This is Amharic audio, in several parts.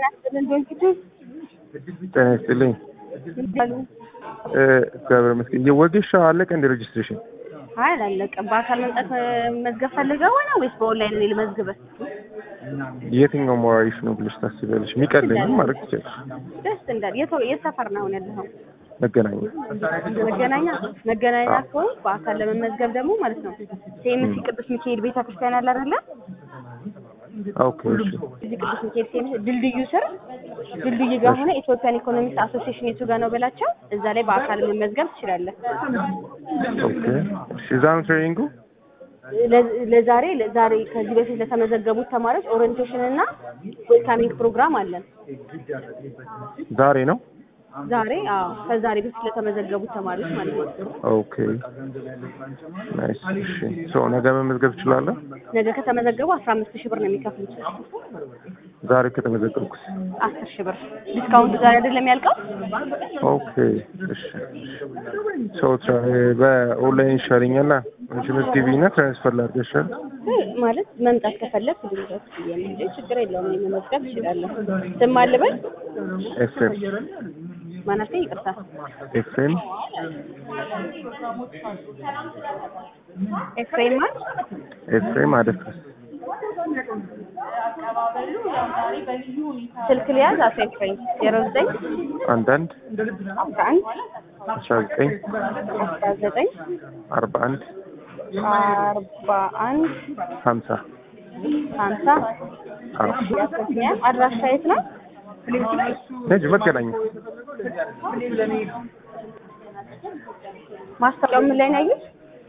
ጤና ይስጥልኝ። እ እግዚአብሔር ይመስገን። የወጌሻ አለቀ እንደ ሬጅስትሬሽን? አይ አላለቀም። በአካል መምጣት መዝገብ ፈልገው ነው ወይስ በኦንላይን እኔ ልመዝግበህ? የትኛው ሞራሪሽ ነው ብለሽ ታስቢያለሽ? የሚቀለኝም ማድረግ ትችላለሽ። ደስ እንዳል የት የት ሰፈር ነው አሁን ያለኸው? መገናኛ መገናኛ መገናኛ ከሆነ በአካል ለመመዝገብ ደግሞ ማለት ነው ሴምሲ ቅዱስ ሚካኤል ቤተክርስቲያን አለ አይደለ? ኦኬ እሺ እዚህ ቅዱስ ሚካኤል ሴምሲ ድልድዩ ስር ድልድዩ ጋር ሆነ ኢትዮጵያን ኢኮኖሚክስ አሶሲዬሽን የቱ ጋር ነው በላቸው። እዛ ላይ በአካል መመዝገብ ትችላለህ። ኦኬ እሺ እዛ ነው ትሬኒንጉ? ለ- ለዛሬ ለዛሬ ከዚህ በፊት ለተመዘገቡት ተማሪዎች ኦሪየንቴሽን እና ዌልካሚንግ ፕሮግራም አለን። ዛሬ ነው? ዛሬ አዎ ከዛሬ በፊት ለተመዘገቡት ተማሪዎች ማለት ነው። ኦኬ ናይስ። እሺ ሶ ነገ መመዝገብ ትችላለህ? ነገ ከተመዘገቡ አስራ አምስት ሺህ ብር ነው የሚከፍሉት። ዛሬ ከተመዘገብኩስ? አስር ሺህ ብር ዲስካውንቱ ዛሬ አይደለም ያልቀው? ኦኬ እሺ ሶ በኦንላይን ይሻለኛል። አንቺ መዝግቢና ትራንስፈር ላድርግሻል። ማለት መምጣት ከፈለግ ድንገት እንጂ ችግር የለውም። እኔ መመዝገብ እችላለሁ። ስም አልበል ኤፍኤም ማናቴ ይቅርታ ኤፍኤም ኤፍሬም ማለት ኤፍኤም አደፍርስ ስልክ ሊያዝ አቶ ኤፍሬም ዜሮ ዘጠኝ አንዳንድ አስራ አንድ አስራ ዘጠኝ አስራ ዘጠኝ አርባ አንድ አርባ አንድ ሀምሳ ሀምሳ አዎ ያስገኛል። አድራሻ የት ነው? ነጅ መገናኛ ማስታወቂያው ምን ላይ ነው ያዩት?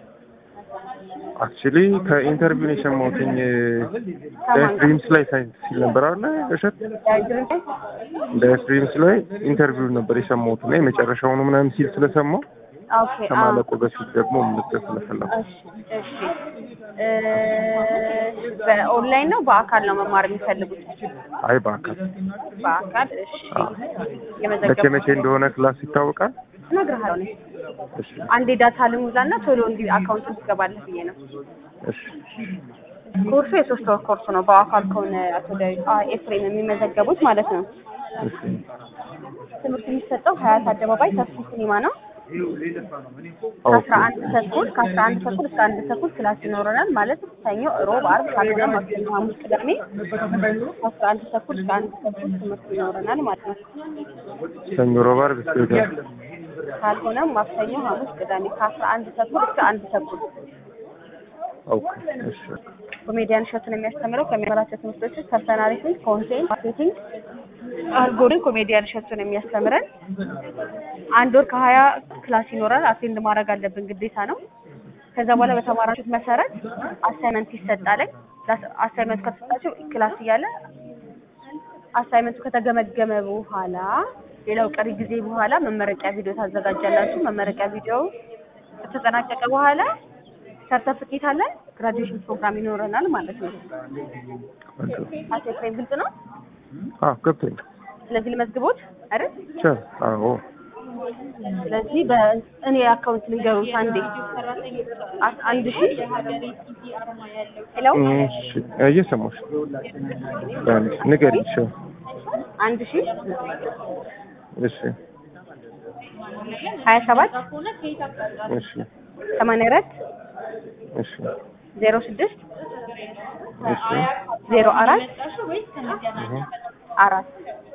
አክቹሊ ከኢንተርቪው ነው የሰማሁትኝ ዳይስትሪምስ ላይ ሳይንስ ሲል ነበር አለ እሸት ዳይሬክተር ላይ? ዳይስትሪምስ ላይ ኢንተርቪው ነበር የሰማሁት እና የመጨረሻውኑ ምናምን ሲል ስለሰማሁ ኦኬ አዎ። ከማለቁ በፊት ደግሞ ምልክት ስለፈለኩ እሺ እሺ እ በኦንላይን ነው በአካል ነው መማር የሚፈልጉት? አይ በአካል በአካል እሺ። መቼ የመዘገብ መቼ እንደሆነ ክላስ ይታወቃል እነግርሃለሁ እኔ እሺ አንዴ ዳታ ልሙላና ቶሎ እንዲ አካውንት ትገባለህ ብዬ ነው። እሺ ኮርሱ የሶስት ወር ኮርስ ነው። በአካል ከሆነ አቶ ዳዊት አ ኤፍሬም የሚመዘገቡት ማለት ነው። እሺ ትምህርት የሚሰጠው ሀያት አደባባይ ሰፊ ሲኒማ ነው። ኦኬ ከአስራ አንድ ተኩል ከአስራ አንድ ተኩል እስከ አንድ ተኩል ክላስ ይኖረናል ማለት ሰኞ፣ ሮብ፣ አርብ፣ ካልሆነ ማክሰኞ፣ ሐሙስ፣ ቅዳሜ ከአስራ አንድ ተኩል እስከ አንድ ተኩል ትምህርት ይኖረናል ማለት ነው። ሰኞ፣ ሮብ፣ ዓርብ እስከ ወዲያ ካልሆነ ማክሰኞ፣ ሐሙስ፣ ቅዳሜ ከአስራ አንድ ተኩል እስከ አንድ ተኩል ኦኬ እሺ ኮሜዲያን እሸቱን የሚያስተምረው ከሚያስተምራቸው ትምህርቶች ውስጥ ፐርሰናሊቲ፣ ኮንቴንት ማርኬቲንግ፣ አልጎሪዝም ኮሜዲያን እሸቱን የሚያስተምረን አንድ ወር ከሀያ ክላስ ይኖራል። አቴንድ ማድረግ አለብን ግዴታ ነው። ከዛ በኋላ በተማራችሁት መሰረት አሳይመንት ይሰጣል። አሳይመንቱ ከተሰጣችሁ ክላስ እያለ አሳይመንቱ ከተገመገመ በኋላ ሌላው ቀሪ ጊዜ በኋላ መመረቂያ ቪዲዮ ታዘጋጃላችሁ። መመረቂያ ቪዲዮ ከተጠናቀቀ በኋላ ሰርተፍኬት አለን። ግራጁዌሽን ፕሮግራም ይኖረናል ማለት ነው። አቶ ኤፍሬም ግልጽ ነው። አዎ ገብቶኛል ስለዚህ ልመዝግቦት አይደል? ቻው አዎ ስለዚህ በእኔ አካውንት ልንገሩት አንዴ አስ- አንድ ሺህ ሄሎ እሺ እየሰማሁሽ አንድ ንገሪኝ እሺ አንድ ሺህ እሺ ሀያ ሰባት እሺ ሰማንያ አራት እሺ ዜሮ ስድስት እሺ ዜሮ አራት እህ አራት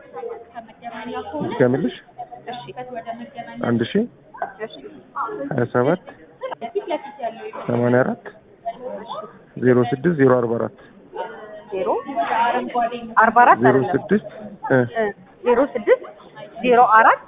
ድገምልሽ እሺ አንድ ሺህ እሺ ሀያ ሰባት ሰማንያ አራት ዜሮ ስድስት ዜሮ አርባ አራት ዜሮ አርባ አራት ዜሮ አይደለም ስድስት እ እ ዜሮ ስድስት ዜሮ አራት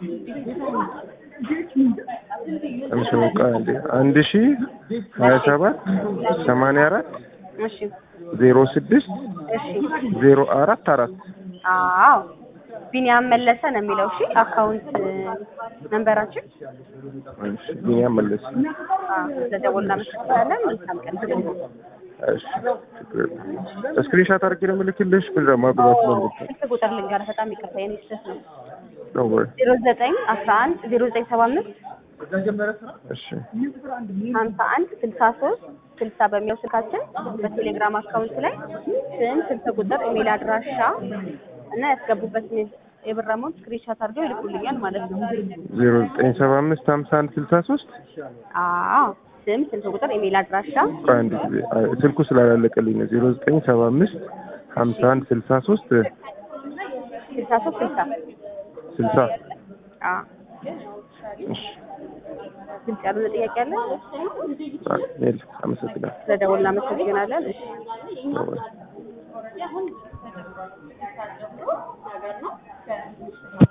እሺ በቃ አንዴ አንድ ሺህ ሀያ ሰባት ሰማንያ አራት እሺ ዜሮ ስድስት እሺ ዜሮ አራት አራት አዎ ቢኒያም መለሰ ነው የሚለው። እሺ አካውንት ነንበራችን እሺ ቢኒያም መለስ አዎ ስለደወልን እናመሰግናለን። መልካም ቀን። እሺ ችግር የለም ስክሪንሻት አድርጌ ነው የምልክልሽ ምን ማግባት ነው ስልክ ቁጥር ልንገርህ። በጣም ይቅርታ የኔ ስህተት ነው። ነው ወይ ዜሮ ዘጠኝ አስራ አንድ ዜሮ ዘጠኝ ሰባ አምስት እሺ ሀምሳ አንድ ስልሳ ሶስት ስልሳ በሚለው ስልካችን በቴሌግራም አካውንት ላይ ስም፣ ስልክ ቁጥር፣ ኢሜል አድራሻ እና ያስገቡበትን የብር አማውንት ስክሪንሻት አድርገው ይልኩልኛል ማለት ነው። ዜሮ ዘጠኝ ሰባ አምስት ሀምሳ አንድ ስልሳ ሶስት አዎ ስም፣ ስልክ ቁጥር፣ ኢሜል አድራሻ አንድ ጊዜ አይ፣ ስልኩ ስላላለቀልኝ ነው። ዜሮ ዘጠኝ ሰባ አምስት ሀምሳ አንድ ስልሳ ሶስት ስልሳ ሶስት ስልሳ ስልሳ አዎ እሺ ግልጽ ያልሆነ ጥያቄ አለ? አይ፣ የለም። አመሰግናለሁ። ስለደወልን እናመሰግናለን። እሺ ባይ ባይ።